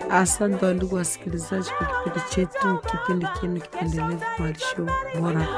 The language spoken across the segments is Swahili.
Asante wa ndugu wasikilizaji kwa kipindi chetu, kipindi chenu kipendelevu malisho bora.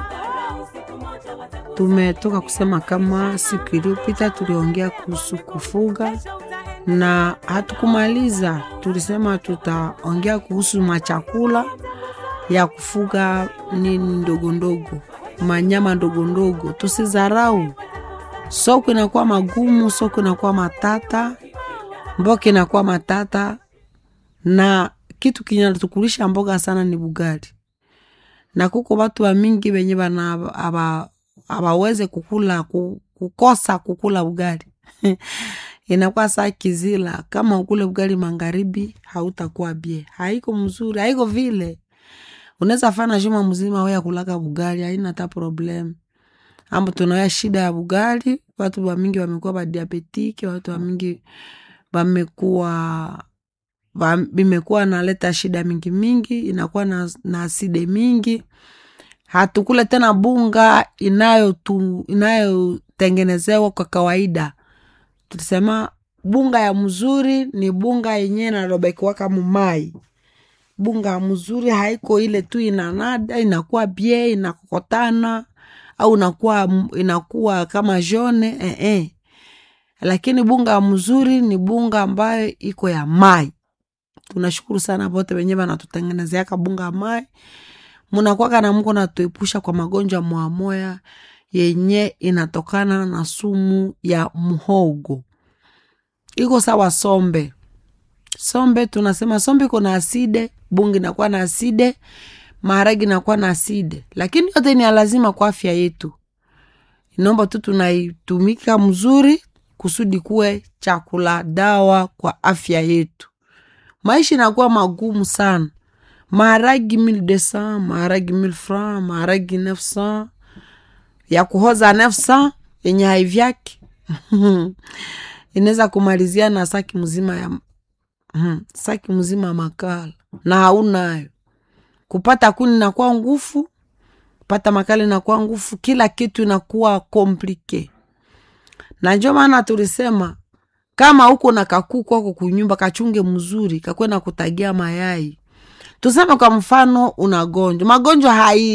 Tumetoka kusema kama siku iliyopita tuliongea kuhusu kufuga na hatukumaliza. Tulisema tutaongea kuhusu machakula ya kufuga nini ndogo ndogo, manyama ndogo ndogo. Tusizarau, soko inakuwa magumu, soko inakuwa matata, mboka inakuwa matata, na kitu kinatukulisha mboga sana ni bugali, na kuko watu wa mingi wenye bana abaweze kukula kukosa kukula bugali inakuwa saa kizila. Kama ukule bugali magharibi, hautakuwa bie, haiko mzuri, haiko vile. Unaweza fana juma mzima wewe kulaka bugali, haina hata problem. Ambo tunaya shida ya bugali, watu wa mingi wamekuwa ba diabetiki, watu wa mingi wamekuwa bimekuwa naleta shida mingi mingi, inakuwa na, na aside mingi hatukule tena bunga inayotengenezewa kwa kawaida. Tulisema bunga ya mzuri ni bunga yenyewe nalobekiwaka mumai. Bunga ya mzuri haiko ile tu inanada inakuwa bie inakokotana au inakuwa, inakuwa kama jone eh, eh. Lakini bunga ya mzuri ni bunga ambayo iko ya mai. Tunashukuru sana bote wenyewe wanatutengenezeaka bunga ya mai munakwaka na mko natuepusha kwa magonjwa mwamoya yenye inatokana na sumu ya mhogo. Iko sawa sombe, sombe tunasema sombe iko na aside, bungi inakuwa na aside, maharagi inakuwa na aside, lakini yote ni lazima kwa afya yetu. Inaomba tu tunaitumika mzuri kusudi kuwe chakula dawa kwa afya yetu. Maisha inakuwa magumu sana maharagi mille deux cent maharagi mille franc maharagi neuf cent ya kuhoza neuf cent yenye haivyake inaweza kumalizia na saki mzima ya hmm, saki mzima ya makala na haunayo. Kupata kuni inakuwa ngufu, kupata makala inakuwa ngufu, kila kitu inakuwa komplike. Na njo maana tulisema kama uko na kakuku ako kunyumba, kachunge mzuri, kakwe na kutagia mayai tuseme kwa mfano unagonjwa magonjwa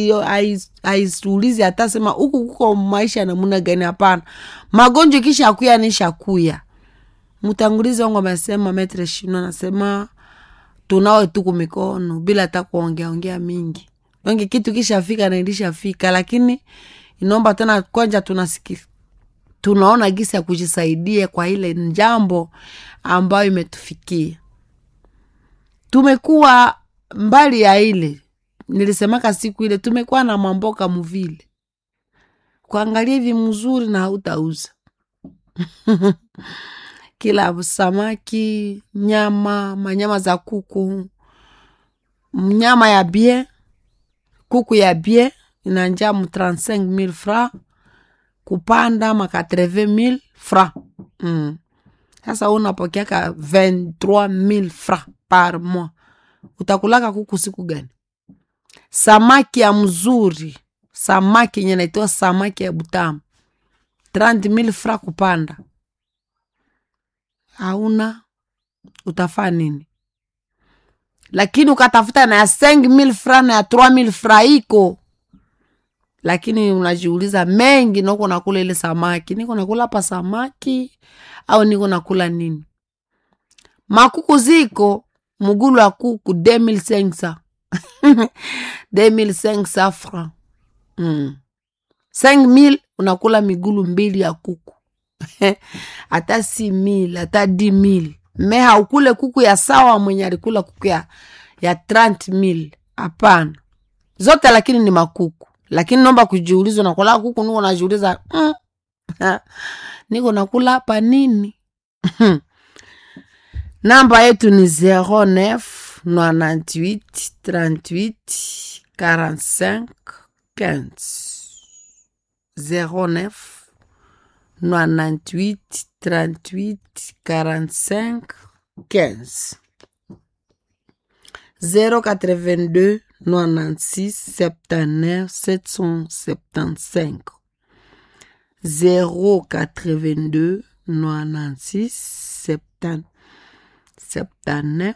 haisuulizi hata sema huku kuko maisha namuna gani hapana magonjwa kisha akuya nisha kuya mtangulizi wangu amesema metre shino anasema tunawe tuku mikono bila hata kuongeaongea mingi onge kitu kishafika na ilishafika lakini inaomba tena kwanja tunasiki tunaona gisi ya kujisaidia kwa ile njambo ambayo imetufikia tumekuwa mbali ya ile nilisemaka siku ile tumekuwa na mamboka muvile kuangalia hivi mzuri na hautauza kila samaki nyama manyama za kuku nyama ya bie kuku ya bie inanja mu 35000 franc kupanda ma 80000 franc mm. Sasa unapokeaka 23000 franc par mois utakulaka kuku siku gani? Samaki ya mzuri, samaki yenye naitoa samaki ya butamu 30000 fra kupanda, hauna utafaa nini? Lakini ukatafuta na ya 5000 fra na ya 3000 fra iko, lakini unajiuliza mengi, noko nakula ile samaki, niko nakula hapa samaki au niko nakula nini? Makuku ziko mugulu wa kuku 2500 2500 franc mm. 5000 unakula migulu mbili ya kuku hata 6000 hata 10000 me haukule kuku ya sawa mwenye alikula kuku ya, ya 30000 hapana zote lakini ni makuku lakini nomba kujiuliza unakula kuku niko najiuliza mm. niko nakula hapa nini namba yetu ni 09 98 38 45 15 09 98 38 45 15 082 96 79 775 082 96 70 79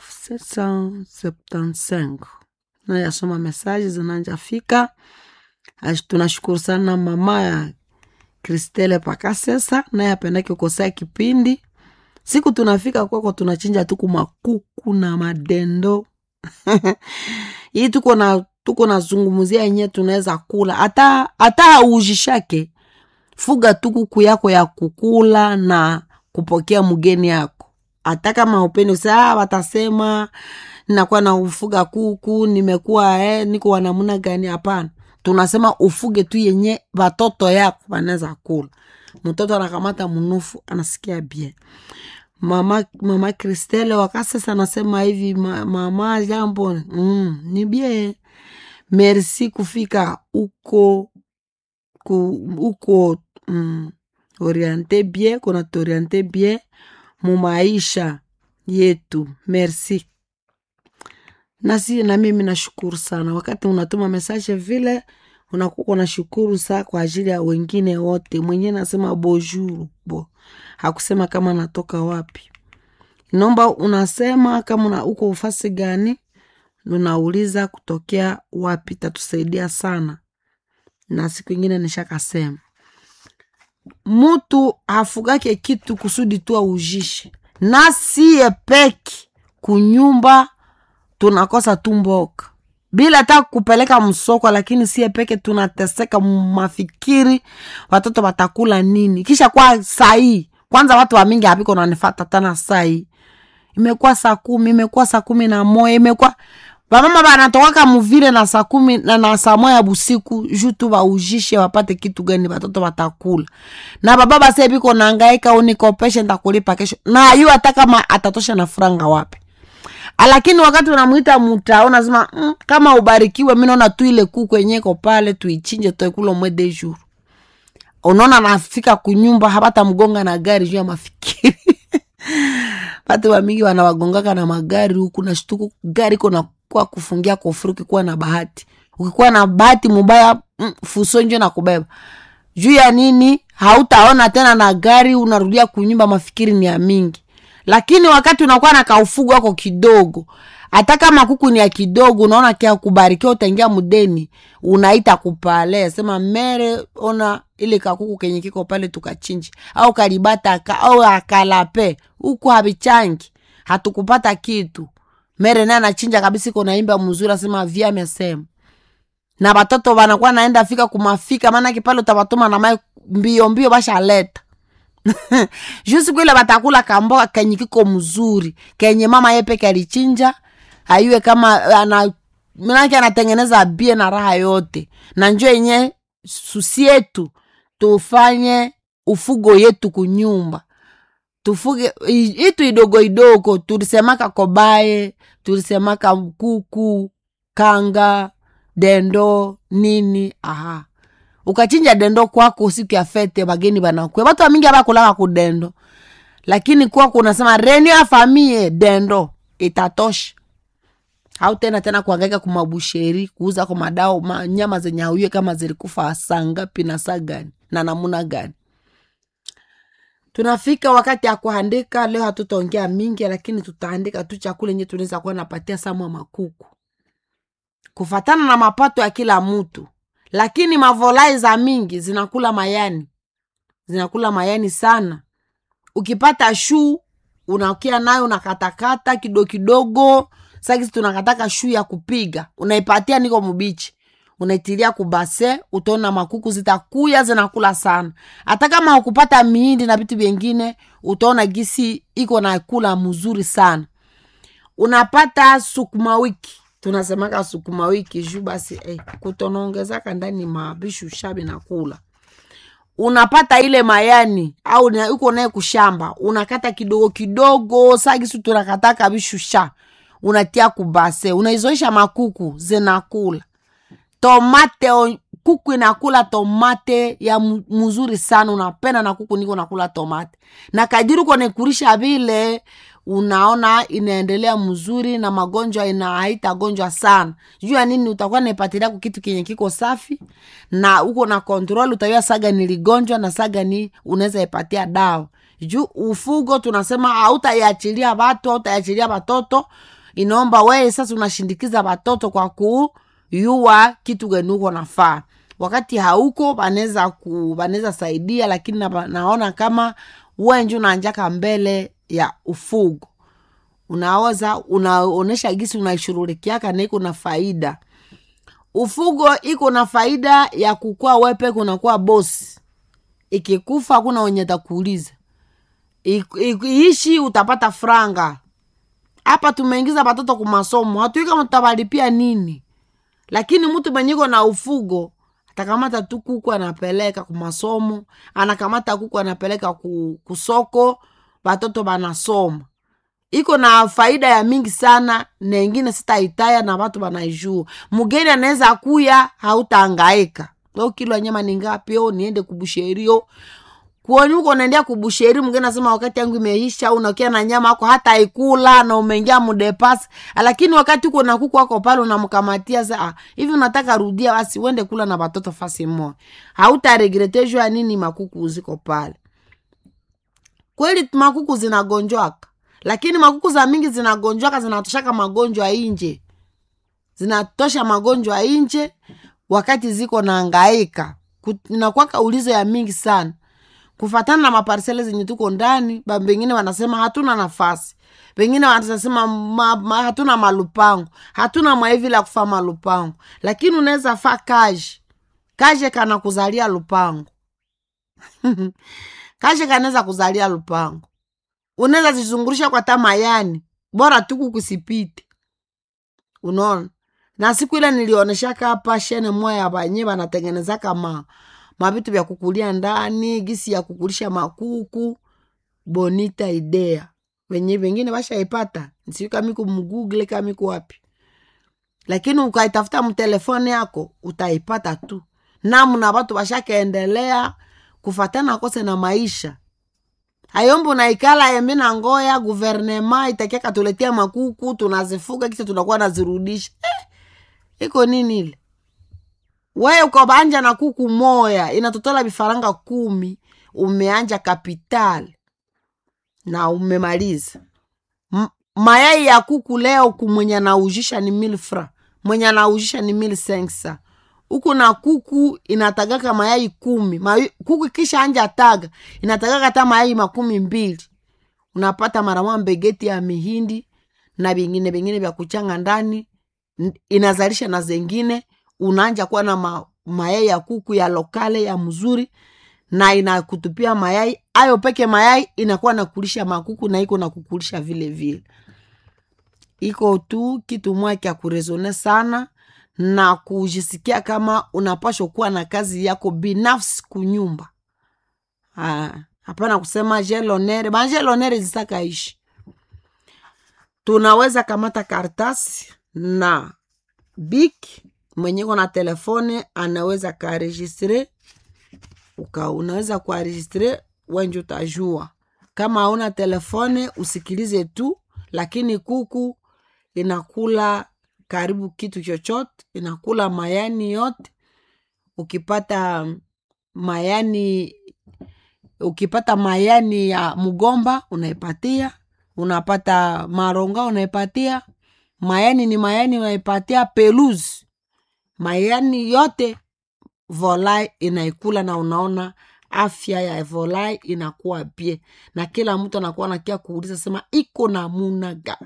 775 nayasoma mesaji zinanjafika Ash- tunashukuru sana mama ya kristele pakasesa naye apendake kukosea kipindi siku tunafika kwako tunachinja tuku makuku na madendo hii tuko na tuko nazungumzia yenyewe tunaweza kula hata hata hauujishake fuga tu kuku yako ya kukula na kupokea mgeni yako hata kama upendi usaa watasema nakuwa na ufuga kuku nimekuwa eh, niko wanamuna gani hapana tunasema ufuge tu yenye watoto yako wanaweza kula mtoto anakamata mnufu anasikia bien mama mama kristele wakasesa anasema hivi ma, mama jambo mm, ni bien merci kufika uko ku, uko mm, oriente bien kuna tuoriente bien mu maisha yetu merci nasi na mimi nashukuru sana wakati unatuma mesaje vile unakuwa unashukuru saa kwa ajili ya wengine wote mwenyewe nasema bonjour bo hakusema kama natoka wapi naomba unasema kama una, uko ufasi gani unauliza kutokea wapi tatusaidia sana na siku ingine nishakasema mutu hafugake kitu kusudi tu aujishe nasiye peki kunyumba tunakosa tu mboka bila hata kupeleka msoko lakini sie peke tunateseka mafikiri watoto watakula nini kisha kwa sahii kwanza watu wamingi hapiko nanifata tana sahii imekuwa saa kumi imekuwa saa kumi na moya imekuwa vamama vanatokaka muvile na saa kumi na, na saa moya busiku juu tu vaujishe wapate kitu gani watoto watakula na baba base biko nangaika unikopeshe ntakulipa kesho na ayu hata kama atatosha na furanga wapi lakini wakati unamwita muta unasema mm, kama ubarikiwe mi naona tu ile kuku enyeko pale tuichinje toekula mwe de jour unaona nafika kunyumba hapata mgonga na gari juu ya mafikiri watu wamingi wanawagongaka na magari huku na shtuku gari kona kwa kufungia kofuri ukikuwa na bahati ukikuwa na bahati mubaya mm, fuso njo na kubeba juu ya nini hautaona tena na gari unarudia kunyumba mafikiri ni ya mingi lakini wakati unakuwa na kaufugu wako kidogo hata kama kuku ni ya kidogo unaona kia kubarikiwa utaingia mudeni unaita kupale sema mere ona ile kakuku kenye kiko pale tukachinji au kalibata ka, au akalape huku havichangi hatukupata kitu mere naye anachinja kabisa iko naimba mzuri asema vya amesema na watoto wanakuwa naenda fika kumafika maanake pale utavatuma na mai mbio mbio bashaleta juu siku ile batakula kamboga kenye kiko mzuri kenye mama ye peke alichinja ayue kama ana manake anatengeneza bie na raha yote na njo yenye susi yetu tufanye ufugo yetu kunyumba tufuge i- itu idogo idogo tulisemaka kobaye tulisemaka kuku kanga dendo nini aha ukachinja dendo kwako siku ya fete bageni banakwe batu wamingi abakulaka kudendo lakini kwako unasema reni afamie dendo itatosha au tena tena kuangaika kumabusheri kuuza kwa madao ma, nyama zenye auye kama zilikufa saa ngapi na saa gani na namuna gani tunafika wakati ya kuandika leo hatutaongea mingi lakini tutaandika tu chakula enye tunaweza kuwa napatia samwa makuku kufatana na mapato ya kila mtu lakini mavolai za mingi zinakula mayani zinakula mayani sana ukipata shuu unakia nayo unakatakata kidogo kidogo sakisi tunakataka shuu ya kupiga unaipatia niko mubichi unaitilia kubase utaona makuku zitakuya zinakula sana hata kama ukupata miindi na vitu vyengine utaona gisi iko na kula mzuri sana unapata sukuma wiki tunasemaka sukuma wiki juu basi eh, kutonaongezaka ndani mabishu shabi na kula unapata ile mayani au na- uko naye kushamba unakata kidogo kidogo sagisu tunakataka bishusha unatia kubase unaizoisha makuku zinakula tomate o- kuku inakula tomate ya mu- mzuri sana unapenda na kuku niko nakula tomate na kadiri uko naikurisha vile unaona inaendelea mzuri na magonjwa ina haitagonjwa sana juu ya nini utakuwa naipatilia ku kitu kenye kiko safi na uko na kontrol utayua saga niligonjwa na saga ni unaweza ipatia dawa juu ufugo tunasema hautaiachilia watu hautaiachilia watoto inaomba weye sasa unashindikiza watoto kwa kuyua kitu gani uko nafaa wakati hauko wanaweza ku wanaweza saidia lakini na, naona kama wenju nanjaka mbele ya ufugo unaweza unaonesha gisi unaishughulikiaka na iko na faida ufugo iko na faida ya kukua wepe kunakuwa bosi ikikufa hakuna wenye takuuliza iishi utapata franga hapa tumeingiza watoto kumasomo hatui kama tutabalipia nini lakini mtu mwenyiko na ufugo atakamata tu kuku anapeleka kumasomo anakamata kuku anapeleka ku, kusoko watoto banasoma iko na faida ya mingi sana nengine sitaitaya na watu banaijua mgeni anaweza kuya hautaangaika o kilo nyama ni ngapi o niende kubusherio kuoni huko unaendea kubusheri mgeni nasema wakati yangu imeisha au unakia na nyama ako hata ikula na umeingia mudepasi lakini wakati uko na kuku wako pale unamkamatia sa hivi unataka rudia basi uende kula na watoto fasi moja hautaregreteshwa nini makuku ziko pale kweli makuku zinagonjwaka lakini makuku za mingi zinagonjwaka zinatoshaka magonjwa inje zinatosha magonjwa inje wakati ziko naangaika inakwaka ulizo ya mingi sana kufatana na maparsele zenye tuko ndani bengine wanasema hatuna nafasi pengine wanasema ma, ma, hatuna malupango hatuna maivi la kufa malupango lakini unaweza fa kaji kaje kana kuzalia lupango kaje kanaweza kuzalia lupango unaweza zizungurisha kwa tamayani bora tuku kusipite unaona na siku ile nilioneshaka hapa shene moya ya banye banatengenezaka ma mavitu vya kukulia ndani gisi ya kukulisha makuku bonita idea wenye wengine washaipata siu kamiku mgugle kamiku wapi lakini ukaitafuta mtelefoni yako utaipata tu namna watu washakaendelea kufatana kose na maisha ayombo unaikala yembi na ngoya guvernema itakia katuletea makuku tunazifuga kisa tunakuwa nazirudisha eh, iko nini ile wewe ukabanja na kuku moya inatotola vifaranga kumi umeanja kapitali na umemaliza M- mayai ya kuku leo kumwenye anaujisha ni mil fra mwenye anaujisha ni mil sensa huku na kuku inatagaka mayai kumi Mayu, kuku kisha anja taga inatagaka hata mayai makumi mbili unapata maramoja mbegeti ya mihindi na vingine vingine vya kuchanga ndani inazalisha na zengine unaanja kuwa na ma, mayai ya kuku ya lokale ya mzuri na inakutupia mayai ayo peke mayai inakuwa nakulisha makuku na iko nakukulisha vile vile iko tu kitu moja kya kurezone sana na kujisikia kama unapashwa kuwa na kazi yako binafsi kunyumba hapana kusema jelonere banjelonere zisakaishi tunaweza kamata kartasi na biki mwenye na telefone anaweza karegistre uka unaweza kuaregistre wenje utajua kama hauna telefone usikilize tu lakini kuku inakula karibu kitu chochote inakula mayani yote ukipata mayani ukipata mayani ya mgomba unaipatia unapata maronga unaipatia mayani ni mayani unaipatia peluzi mayani yote volai inaikula na unaona afya ya volai inakuwa bie na kila mtu anakuwa nakia kuuliza sema iko namuna gani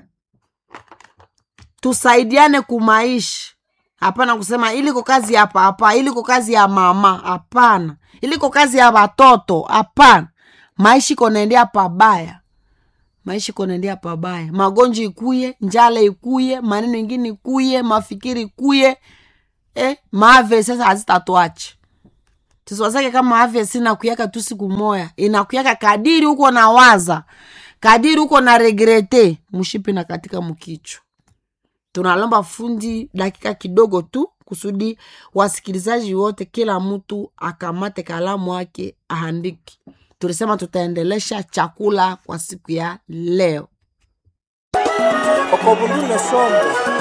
tusaidiane kumaisha hapana kusema iliko kazi ya papa iliko kazi ya mama hapana iliko kazi ya watoto hapana maisha ikonaendea pabaya maisha ikonaendea pabaya magonjwa ikuye njala ikuye maneno ingine ikuye mafikiri ikuye eh, maave sasa hazitatwache tisiwazake kama afya sina kuyaka tu siku moya inakuyaka kadiri huko na waza kadiri huko na regrete mshipi na katika mkichwa tunalomba fundi dakika kidogo tu kusudi wasikilizaji wote kila mtu akamate kalamu wake ahandiki tulisema tutaendelesha chakula kwa siku ya leo okobundune sombo